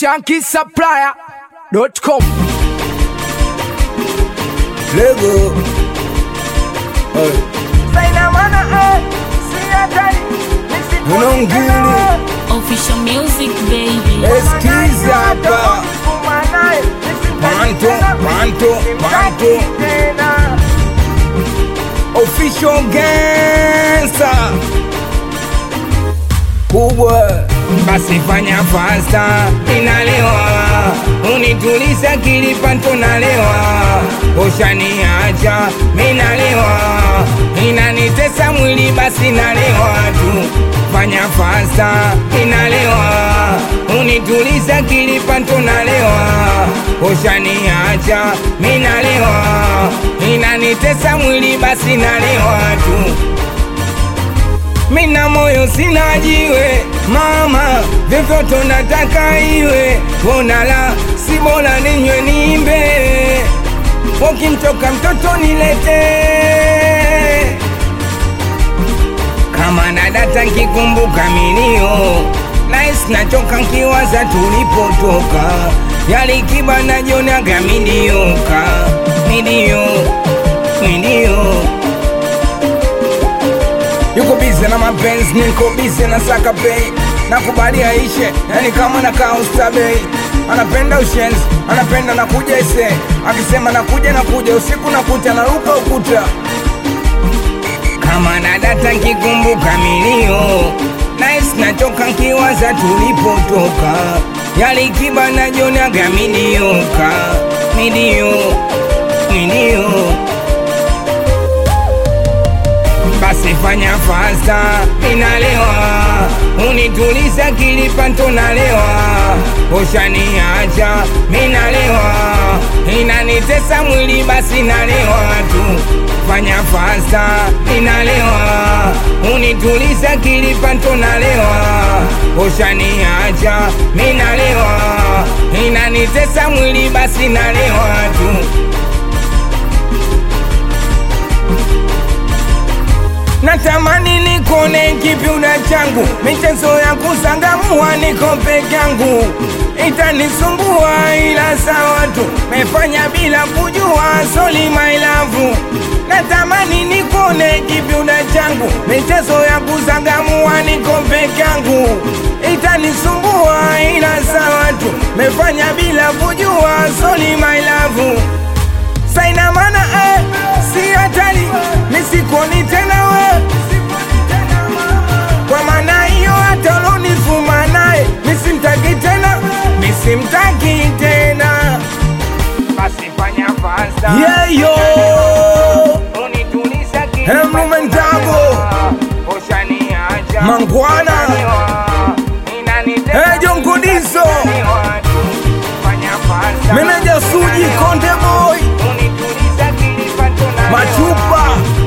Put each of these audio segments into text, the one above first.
shankisupplier.com Lego. Hey. Unongili Official music baby. eskiza hapa Panto, panto, panto Official gangster kubwa basi fanya fasta inalewa unituliza kilipanto nalewa ushaniacha minalewa inanitesa mwili basi nalewa tu fanya fasta inalewa unituliza kilipanto nalewa ushaniacha minalewa inanitesa mwili basi nalewa tu mina moyo sina jiwe mama, vyovyote nataka iwe, bonala si bora ninywe nimbe, ukimtoka mtoto nilete kama na data nkikumbuka milio nais nachoka nkiwaza tulipotoka yalikiba najionaga midioka midio midio yuko bize na mapenzi, niko bize na saka pay nakubali aishe, yani kama na kausta bei. Anapenda ushenzi, anapenda nakuja ise, akisema nakuja nakuja, usiku nakuta naruka ukuta kama na data nkikumbuka milio nice nachoka nkiwaza tulipotoka yalikiba najionaga midioka midio midio basi fanya fasta inalewa unituliza kilipanto nalewa ushaniacha minalewa inanitesa mwili basi nalewa tu fanya fasta inalewa unituliza kilipanto nalewa ushaniacha minalewa inanitesa mwili basi nalewa tu natamani nikone kipiuda changu, michezo ya kusangamua niko peke yangu, itanisumbua ila sawa tu, mefanya bila kujua, soli my love. Natamani nikone kipiuda changu, michezo ya kusangamua niko peke yangu, itanisumbua ila sawa tu, mefanya bila kujua, soli my love saina mana eh, si hatari misikoni tena we kwa maana hiyo hata ulonifuma naye misimtaki tena misimtaki tena basi fanya fasta yeyo Emlume Ntago. Mangwana. Eh, Jongo Diso. meneja suji konde boy machupa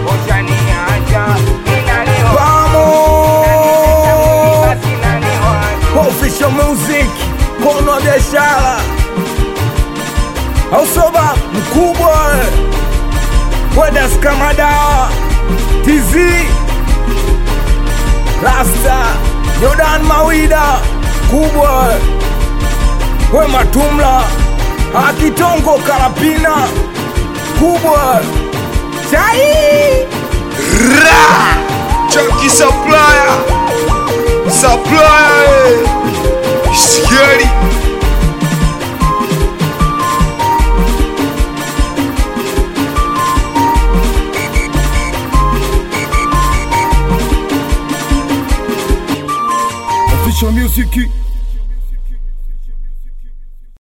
vamos official music kono wa biashara ausoba mkubwa wedas kama dawa tz rasta jordan mawida kubwa we matumla akitongo karapina kubwa chai Ra! Chunky supplier! Supplier! eh. Scary! official music